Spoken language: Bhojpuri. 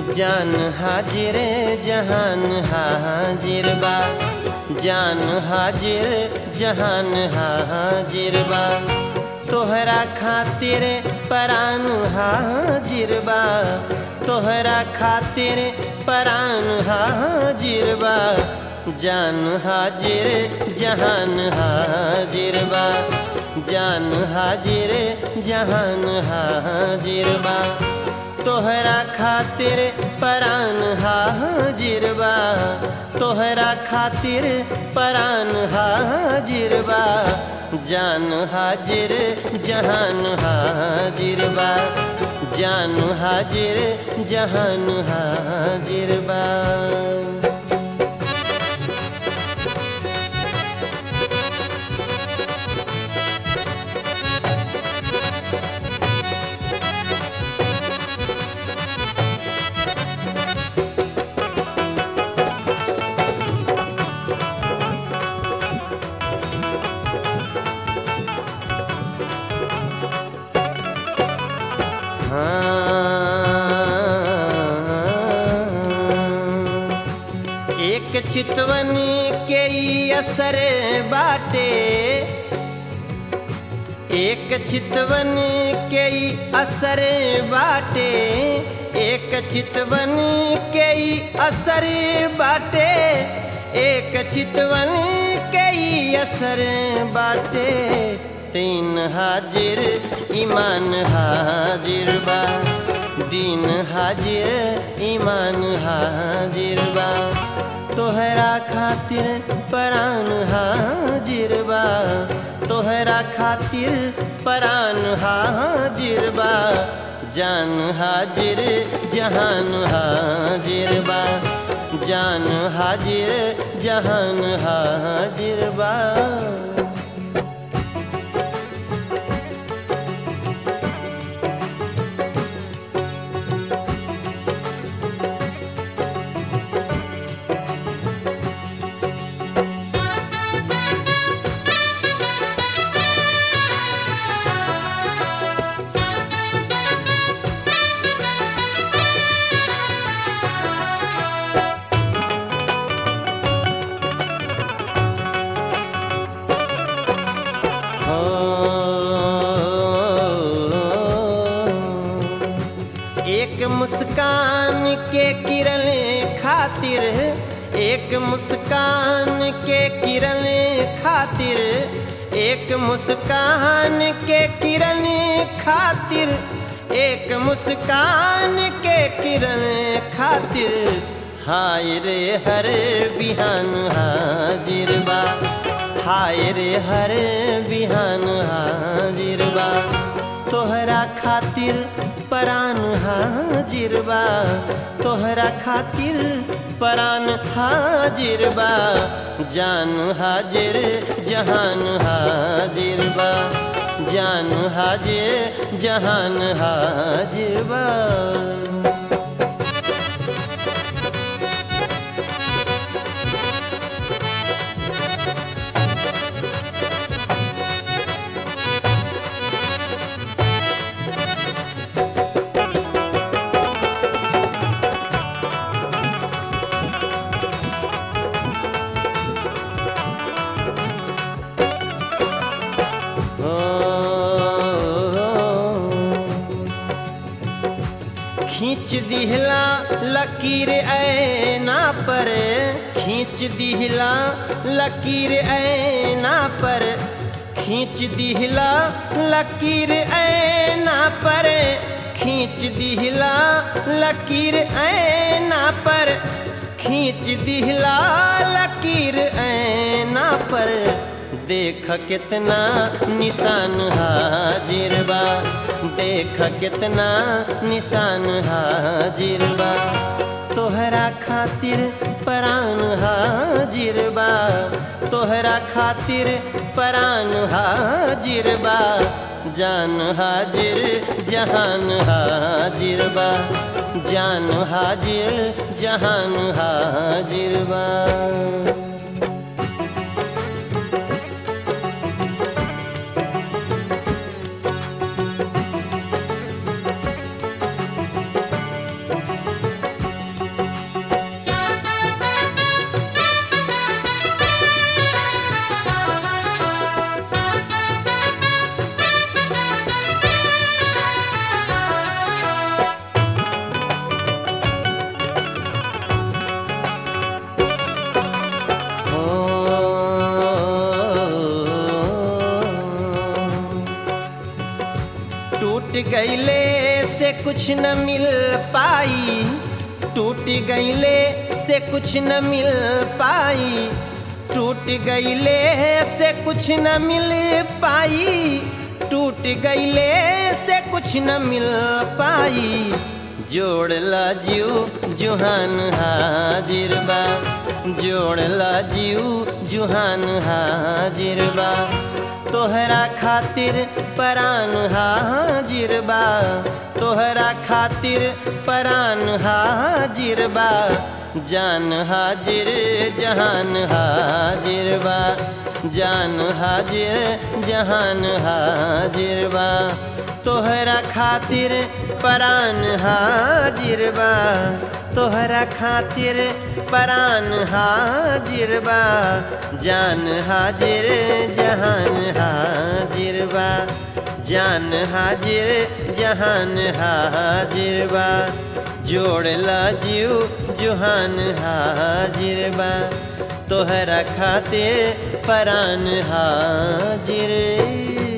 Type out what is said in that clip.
जान हाजिर जहान हाजिर बा जान हाजिर जहान हाजिर बा तोहरा खातिर परान हाजिर बा तोहरा खातिर परान हाजिर बा जान हाजिर जहान हाजिर बा जान हाजिर जहान हाजिर बा तोहरा खातिर परान हाजिर बा तोहरा खातिर परान हाजिर बा जान हाजिर जहान हाजिर बा जान हाजिर जहान हाजिर बा हाँ। एक चितवन के ई असर बाटे एक चितवन के ई असर बाटे एक चितवन के ई असर बाटे एक चितवन के ई असर बाटे तीन हाजिर ईमान हाजिर बा दीन हाजिर ईमान हाजिर बा तोहरा खातिर परान हाजिर बा तोहरा खातिर परान हाजिर बा जान हाजिर जहान हाजिर बा जान हाजिर जहान हाजिर बा एक मुस्कान के किरण खातिर एक मुस्कान के किरण खातिर एक मुस्कान के किरण खातिर एक मुस्कान के किरण खातिर हाय रे हर बिहान हाजिर बा हाय रे हर बिहान हाजिर बा तोहरा खातिर परान हाजिर बा तोहरा खातिर परान हाजिर बा जान हाजिर जहान हाजिर बा जान हाजिर जहान हाजिर बा खींच दिहला लकीर ऐना पर खींच दिहला लकीर ऐना पर खींच दिहला लकीर ऐना पर खींच दिहला लकीर ऐना पर खींच दिहला लकीर ऐना पर देख कितना निशान हाजिर बा देख कितना निशान हाजिर बा तोहरा खातिर परान हाजिर बा तोहरा खातिर परान हाजिर बा जान हाजिर जहान हाजिर बा जान हाजिर जहान हाजिर बा कुछ न मिल पाई टूट गईले से कुछ न मिल पाई टूट गईले से कुछ न मिल पाई टूट गईले से कुछ न मिल पाई जोड़ला जीव जुहान हाजिर बा जोड़ला जीव जुहान हाजिर बा तोहरा खातिर परान हाजिर बा तोहरा खातिर परान हाजिर बा जान हाजिर जहान हाजिर बा जान हाजिर जहान हाजिर बा तोहरा खातिर परान हाजिर बा तोहरा खातिर परान हाजिर बा जान हाजिर जहान हाजिर बा जान हाजिर जहान हाजिर बा जोड़ला जीव जुहान हाजिर बा तोहरा खातिर परान हाजिर